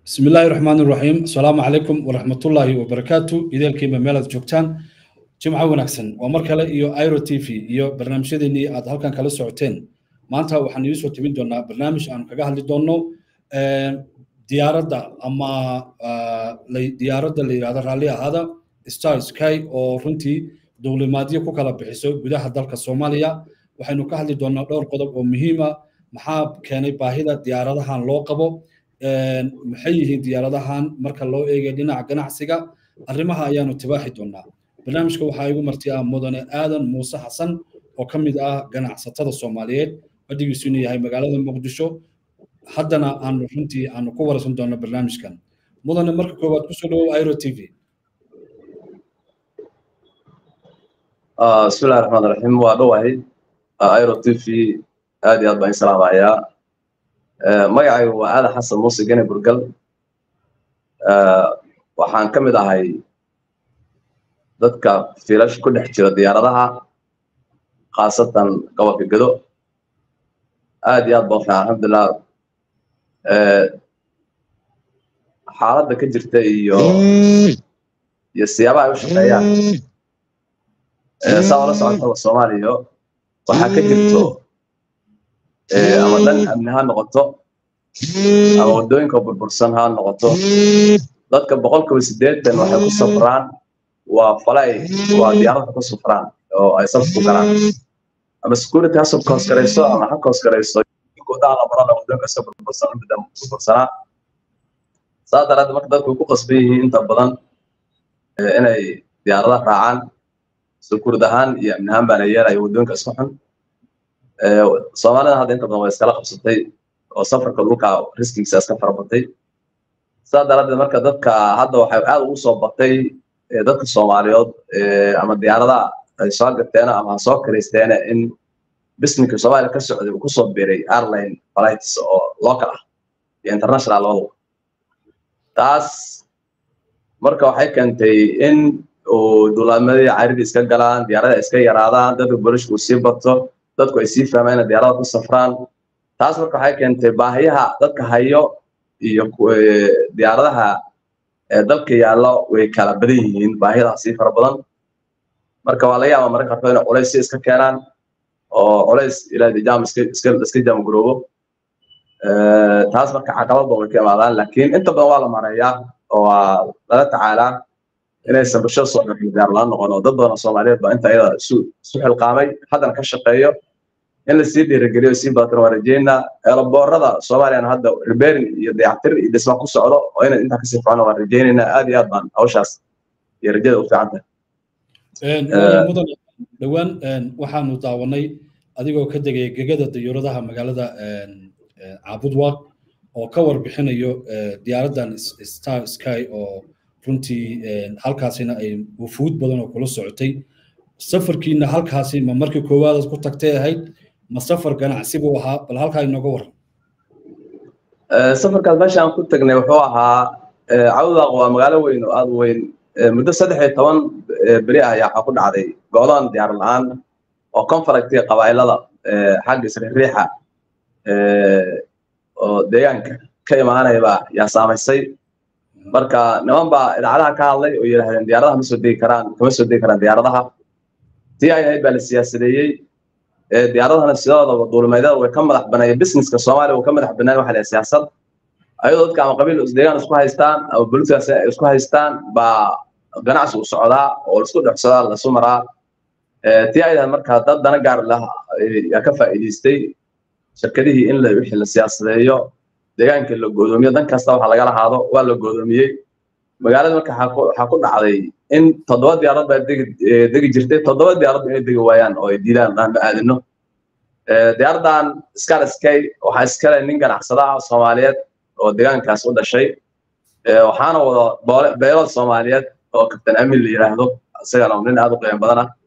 bismi illaahi raxmaan iraxiim asalaamu calaykum waraxmatullaahi wabarakaatu ideelkiiba meelaad joogtaan jimco wanaagsan waa mar kale iyo iro t v iyo barnaamijyadeennii aad halkan kala socoteen maanta waxaan idiin soo tebin doonaa barnaamij aanu kaga hadli doonno diyaaradda ama diyaaradda la yidhahdo raalli ahaada star sky oo runtii duulimaadyo ku kala bixiso gudaha dalka soomaaliya waxaynu ka hadli doonaa dhowr qodob oo muhiima maxaa keenay baahida diyaaradahan loo qabo maxay yihiin diyaaradahan marka loo eegay dhinaca ganacsiga arrimaha ayaanu tibaaxi doonaa barnaamijka waxaa igu marti ah mudane aadan muuse xasan oo ka mid ah ganacsatada soomaaliyeed fadhigiisu inuu yahay magaalada muqdisho haddana aanu runtii aanu ku waraysan doono barnaamijkan mudane marka koowaad kusoo dhawow iro t v bismillahi raxmaan raxiim waa dhowahay iro t v aad iyo aad baan salaamayaa magacaygu waa aadan xasan muuse gene burgal waxaan ka mid ahay dadka fiilasha ku dhex jira diyaaradaha khaasatan gobolka gedo aad iyo aad baan fiican alxamdulilah xaaladda ka jirta iyo iyo siyaabaha ay u shaqeeyaan saa ola socotaba soomaaliya waxaa ka jirto ama dhan amni ha noqoto ama waddooyinka burbursan ha noqoto dadka boqolkiiba siddeetan waxay ku safraan waa falay waa diyaaradda ku safraan oo ay saf ku galaan ama security ha kooskarayso ama ha kooskarayso goodaha la marana waddooyinka iska burbursan midda burbursanaa saa daraaddeed marka dadku way ku qasban yihiin inta badan inay diyaaradaha raacaan sukuurd ahaan iyo amni ahaan baana yeelaya waddooyinka isku xun soomaalida hadda inta badan way iskala qabsatay oo safarka dhulka riskigiisa iska farabatay saa daraaddeed marka dadka hadda waxay aad ugu soo batay dadka soomaaliyood ama diyaaradaha ay soo gateena ama ha soo kiraysteena in bisminka soomaaliya ka socday uu kusoo biiray airline flights oo local ah iyo international labadaba taas marka waxay keentay in uu duulaamadii caridii iska galaan diyaarada iska yaraadaan dadka bolishka uu sii bato dadku ay sii fahmaan inay diyaarada ku safraan taas marka waxay keentay baahiyaha dadka hayo iyo diyaaradaha dalka yaallo way kala badan yihiin baahiyadaa sii fara badan marka waa laga yaabaa mararka qaarkood inay culays si iska keenaan oo culays ilaahay jaam iska iska iska jaamgaroobo taas marka caqabad badan way ka imaadaan laakiin inta badan waa la mareeyaa oo waa lala tacaalaa inaysan bulshada soomaaliyeed diyaar la noqon oo dad badan oo Soomaaliyeed baa inta iyada isu isu xilqaamay haddana ka shaqeeyo in la sii dhiirigeliyo sii badan waa rajeynaa eelaboorada Soomaaliyana hadda repairing iyo dayactir iyo dhisma ku socdo oo inay inta kasii fiicnaan waa rajeynaynaa aad iyo aad baan hawshaas iyo rajada u fiican tahay dhowaan waxaanu daawanay adigoo ka degaya gegada diyuuradaha magaalada caabudwaaq oo ka warbixinayo diyaaraddan star sky oo runtii halkaasina ay wufuud badan oo kula socotay safarkiina halkaasi ma markii koowaadaad ku tagtay ahayd ma safar ganacsi buu ahaa bal halkaa inooga waran safarkaas meesha aan ku tagnay wuxuu ahaa cawdaaq waa magaalo weyn oo aad weyn muddo saddex iyo toban beri ah ayaa waxaa ku dhacday go'doon diyaar la-aan oo conflictiga qabaa'ilada xagga isriixriixa oo deegaanka ka imaanaya baa yaa saamaysay marka niman baa idaacadaha ka hadlay oo yidhaahdeen diyaaradaha ma soo degi karaan kama soo degi karaan diyaaradaha tii ay ahayd baa la siyaasadeeyey diyaaradahana sidoodaba duulimeedyada way ka madax baneeyeen businesska soomaaliya way ka madax banaan waxa la siyaasad ayadoo dadka ama qabiil deegaan isku haystaan ama bulshadaas ay isku haystaan baa ganacsi u socdaa oo laisku dhexsadaa lasu maraa tii ay ahayd marka dad dana gaar lah yaa ka faa'iidaystay shirkadihii in la wixii la siyaasadeeyo deegaanka la go'doomiyo dan kasta waxa lagala haado waa la go'doomiyey magaalada marka waxaa ku dhacday in toddoba diyaarad baa degi degi jirtay toddoba diyaarad inay degi waayaan oo ay diidaan dhaan ma aadino diyaaraddan scar sky waxaa iskale nin ganacsada ah soomaaliyeed oo deegaankaas u dhashay waxaana wada beelad soomaaliyeed oo kabtan amin la yidhaahdo isagana nin aad u qiimo badan ah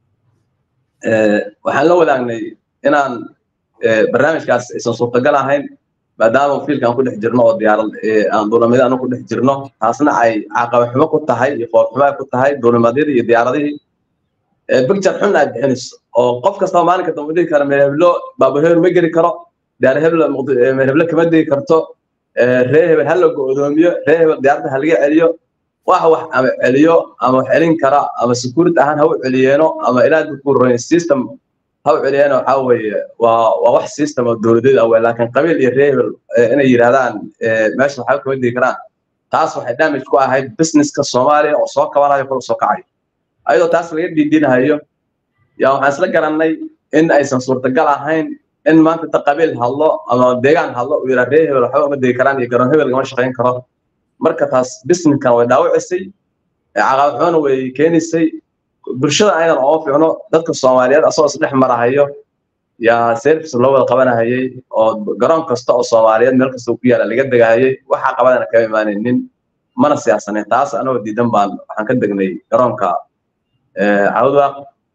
waxaan la wadaagnay inaan barnaamijkaas aysan suurtagal ahayn maadaama fiilka aan ku dhex jirno oo diyaarad aan duulimadyada anu ku dhex jirno taasna ay caqaba xumo ku tahay iyo fool xumo ay ku tahay duulimadyadii iyo diyaaradihii picture xun aad bixinayso oo qof kastaba maalinka dambe dhihi kara meeheblo baabaheer ma geli karo diyaar heblo meeheblo kama degi karto ree hebel ha la go'doomiyo ree hebel diyaaradda ha laga celiyo wax wax ama celiyo ama wax celin kara ama security ahaan ha u celiyeeno ama ilaa dukuroyn system ha u celiyeeno waxaa weeye waa waa wax system oo dowladeed ah wey laakiin qabiil iyo ree hebel inay yidhahdaan meesha waxba kama digi karaan taas waxay damage ku ahayd businesska soomaaliya oo soo kabanayo kula soo kacayo ayadoo taas laga dhiidhinahayo yaa waxaan isla garannay in aysan suurtagal ahayn in maanta inta qabiil hadlo ama deegaan hadlo uu yidhaa ree hebel waxba uma degi karaan iyo garoon hebel gama shaqayn karo marka taas businesskan way dhaawacisay caqabad xumana way keenaysay bulshada aydan oo fiicno dadka soomaaliyeed asagoo isdhex marahayo yaa service loo wada qabanahayay oo garoon kasta oo soomaaliyeed meel kasta ku yaala laga degahayay waxaa qabadana kama imaanaynin mana siyaasaneyn taas anagoo diidan baan waxaan ka degnay garoonka cawdwaaq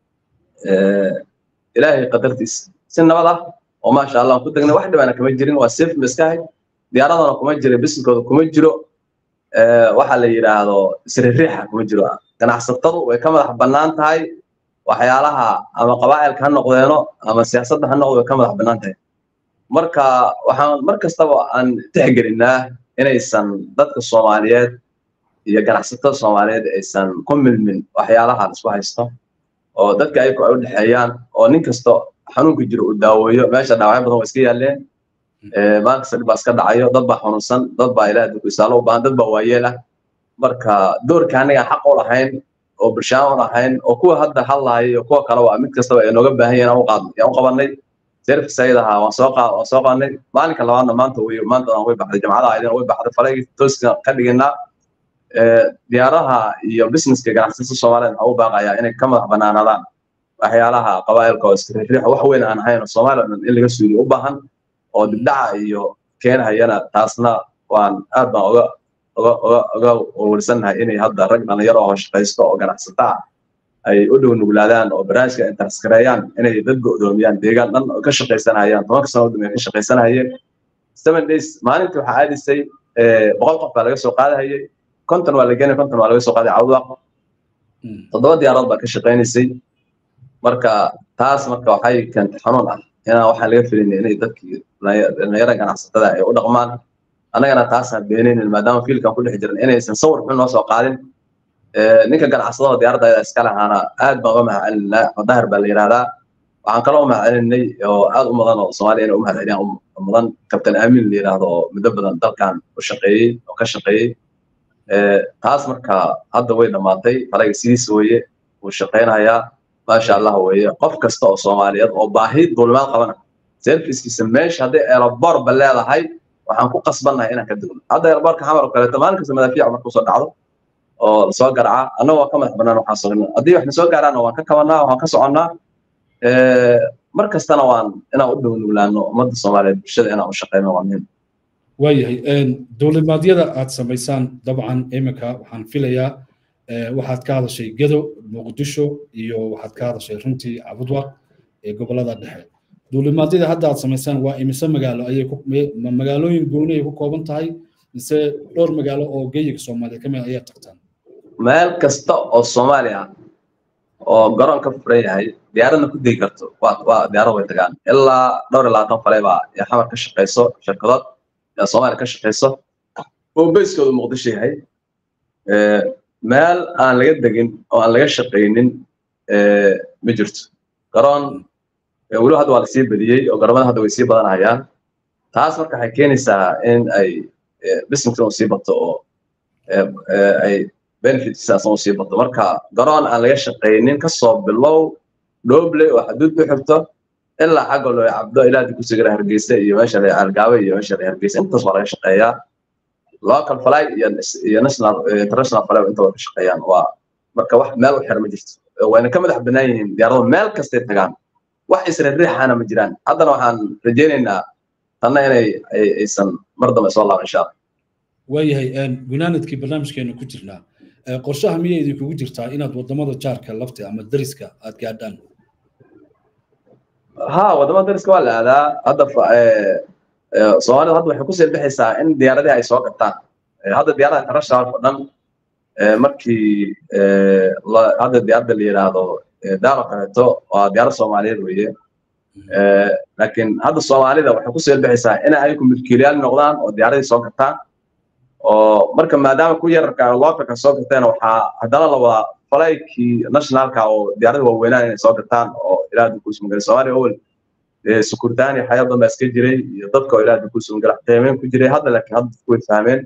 ilaahay qadartiisa si nabad ah oo maasha allah ku degnay wax dhibana kama jirin waa safe maskahay diyaaradana kuma jiro businesskooda kuma jiro waxa la yidhaahdo isririixa kuma jiro ganacsatadu way ka madax bannaan tahay waxyaalaha ama qabaa'ilka ha noqdeeno ama siyaasadda ha noqdo way ka madax bannaan tahay marka waxaan mar kastaba aan tixgelinaa inaysan dadka soomaaliyeed iyo ganacsatada soomaaliyeed aysan ku milmin waxyaalaha isku haysto oo dadka ayagu ay u dhexeeyaan oo nin kasta xanuunka jiro uu daaweeyo meesha dhaawacyo badan waa iska yaaleen maalin kasta dhib baa iska dhacayo dad baa xanuunsan dad baa ilaah dadku isaalo u baahan dad baa waayeel ah marka doorka aniga xaq u lahayn oo bulshaan u lahayn oo kuwa hadda hadlaaya iyo kuwa kale waa mid kastaba ay nooga baahan yihiin aan u qaadnay aan u qabanay service ayada ahaa waan soo qaa waan soo qaadnay maalinka labaadna maanta way maanta way baxday jamcada aydina way baxday falaygi tooska ka dhiginaa diyaaraha iyo businesska ganacsatada soomaaliyeed waxaa u baaqayaa inay ka madax banaanaadaan waxyaalaha qabaa'ilka oo isriiriixa wax weyn aan ahayn oo soomaaliya in laga suuliyo u baahan oo dibdhaca iyo keenhayana taasna waan aad baan oga oga oga oga warsannahay inay hadda rag dhalinyaro oo shaqaysto oo ganacsata ah ay u dhow nuglaadaan oo barnaamijka intaskareeyaan inay dad go'doomiyaan deegaan dhan oo ka shaqaysanayaan tobanka sano udambeya ka shaqaysanayeen seven days maalintii waxaa aadisay boqol qof baa laga soo qaadahayay konton waa la geenay konton waa laga soo qaaday cawdaq toddoba diyaaradood baa ka shaqaynaysay marka taas marka waxay keentay xanuun ah inaan waxaan laga filinay inay dadkii dhalinyarada ganacsatada ay u dhaqmaan annagana taasaan beenaynin maadaama fiilkan ku dhex jiran inaysan sawir xun noo soo qaadin ninka ganacsadada diyaaradda ayada iska lahaana aad baan uga mahadcelinaa madahir baa la yidhahdaa waxaan kaloo u mahadcelinay oo aad u mudan oo soomaaliya inay u mahadceliyaan mudan kabtan aamin la yidhaahdo oo muddo badan dalkan u shaqeeyey oo ka shaqeeyey taas marka hadda way dhammaatay falaga sidiisa weeye wuu shaqaynayaa maasha allah weeye qof kasta oo soomaaliyeed oo baahi duulimaad qabana servicekiisa meesha hadday eelaboorba leedahay waxaan ku qasbannahay inaan ka degno hadda eelaboorka xamar oo kaleeto maalin kasta madaafiic markuu soo dhacdo oo lasoo garca annagoo waa ka madax bannaan waxaan sugna haddii wax nasoo gaaraana waan ka kabannaa waan ka soconnaa mar kastana waan inaan u dhow nuglaano ummadda soomaaliyeed bulshada inaan u shaqeyno waa muhiim waayahay dowladmaadyada aad samaysaan dabcan iminka waxaan filayaa waxaad ka hadashay gedo muqdisho iyo waxaad ka hadashay runtii cabudwaq ee gobolada dhexe dowladmaadyada hadda aad samaysaan waa imise magaalo ayay magaalooyin gooni ay ku kooban tahay mise dhowr magaalo oo geyiga soomaaliya ka mid ayaad tagtaan meel kasta oo soomaaliya oo garoon ka furan yahay diyaaradna ku degi karto waa waa diyaarad way tagaan ilaa dhowr iyo labaatan fale baa ee xamar ka shaqayso shirkadood ee soomaaliya ka shaqayso oo beyskooda muqdisho yahay meel aan laga degin oo aan laga shaqaynin ma jirto garoon weliba hadda waa lasii badiyey oo garoomada hadda way sii badanayaan taas marka waxay keenaysaa in ay business uu sii bato oo ay benefitsaas uu sii bato marka garoon aan laga shaqaynin kasoo bilow dhooble oo xaduud u xigto ilaa xagga loo cabdo ilaa ku sigara hargeysa iyo meesha la algaabe iyo meesha la hargeysa intaas waa laga shaqeeyaa local fly iyo iyo national international fly inta waa ka shaqeeyaan waa marka wax meel u xir ma jirto wayna ka madax bannaan yihiin diyaarado meel kastay tagaan wax isriiriixana ma jiraan haddana waxaan rajaynaynaa tanna inay aysan mar dambe soo laaban insha allah waayahay gunaanadkii barnaamijkeenu ku jirnaa qorshaha miyay idinkugu jirtaa inaad wadamada jaarka lafta ama dariska aad gaadhaan ha wadamada dariska waa la aadaa hadda soomaalida hadda waxay kusii bixaysaa in diyaaradii ay soo gataan hadda diyaarada international oo dhan markii hadda diyaaradda la yidhaahdo daaro kaleeto waa diyaarad soomaaliyeed weeye laakiin hadda soomaalida waxay ku soo bixaysaa inay ayagu milkiilayaal noqdaan oo diyaaradii soo gataan oo marka maadaama ku yararka localka soo gateena waxaa haddana la wadaa falaykii nationalka oo diyaaradii waaweynaan inay soo gataan oo ilaa dukuusmagala soomaaliya owel sukurtaani xayaa badan baa iska jiray iyo dadka oo ilaa dukuusmagala qiimeyn ku jiray hadda laakiin hadda dadku way fahmeen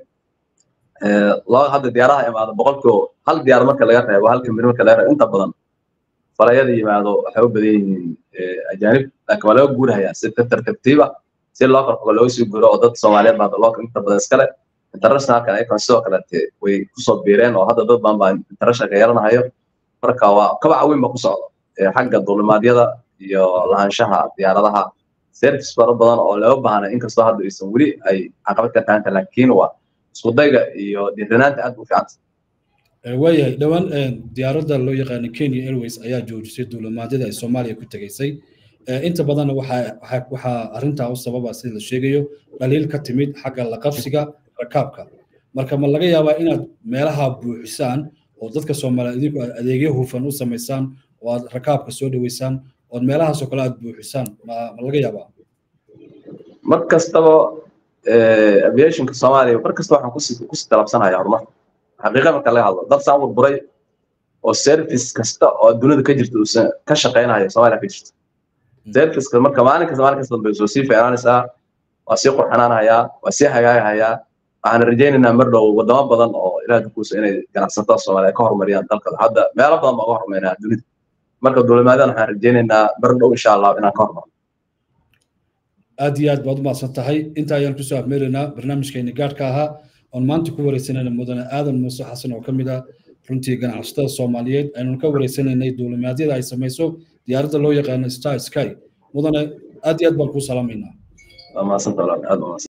laba hadda diyaaraha imaado boqolkiiba hal diyaar marka laga reebo halka mid marka laga reebo inta badan falayada yimaado waxay u badan yihiin ajaanib laakiin waa laga guurahayaa si tartartiiba si localka looga sii guuro oo dad soomaaliyeed baa local inta badan iskale internationalkan ayagana sidoo kaleete way kusoo biireen oo hadda dad badan baa internationalka yeelanahayo marka waa kabaca weyn ba ku socda xagga duulimaadyada iyo lahaanshaha diyaaradaha service fara badan oo loo baahna inkastoo hadda aysan weli ay caqabad ka taanta laakiin waa iskudayga iyo dhiiranaanta aad u fiicanta waayahay dhowaan diyaaradda loo yaqaano kenya airways ayaa joojisay duulimaadyada ay soomaaliya ku tegaysay inta badanna waxaa waxaa arrintaa u sababa sida la sheegayo dhaliil ka timid xagga laqabsiga rakaabka marka ma laga yaabaa inaad meelaha buuxisaan oo dadka soomaaliya idinku aad adeegyo hufan u samaysaan oo aad rakaabka soo dhaweysaan ood meelahaasoo kale aad buuxisaan ma laga yaabaa mar kastaba aviationka soomaaliya mar kasta waxaan kusi kusi talabsanaya horumar xaqiiqa marka laga hadlo dad saan burburay oo service kasta oo dunida ka jirta uusan ka shaqaynayo soomaaliya ka jirta serviceka marka maalin kasta maalin kasta bay soo sii fiicnaanaysaa waa sii qurxanaanahayaa waa sii hagaagahayaa waxaan rajaynaynaa mar dhow wadamo badan oo ilaah dukuusa inay ganacsatada soomaaliya ka horumariyaan dalka hadda meelo badan baa uga horumaynaa dunida marka duulimaadan waxaan rajaynaynaa mar dhow insha allah inaan ka horumarno aad iyo aad baad u mahadsan tahay inta ayaan kusoo afmeeraynaa barnaamijkeeni gaadhka ahaa oon maanta ku wareysanayna mudane aadan muuse xasan oo ka mid ah runtii ganacsatada soomaaliyeed aynu ka wareysanaynay duulimaadyada ay samayso diyaaradda loo yaqaano star sky mudane aad iyo aad baan kuu salaamaynaa waa mahadsantahay aad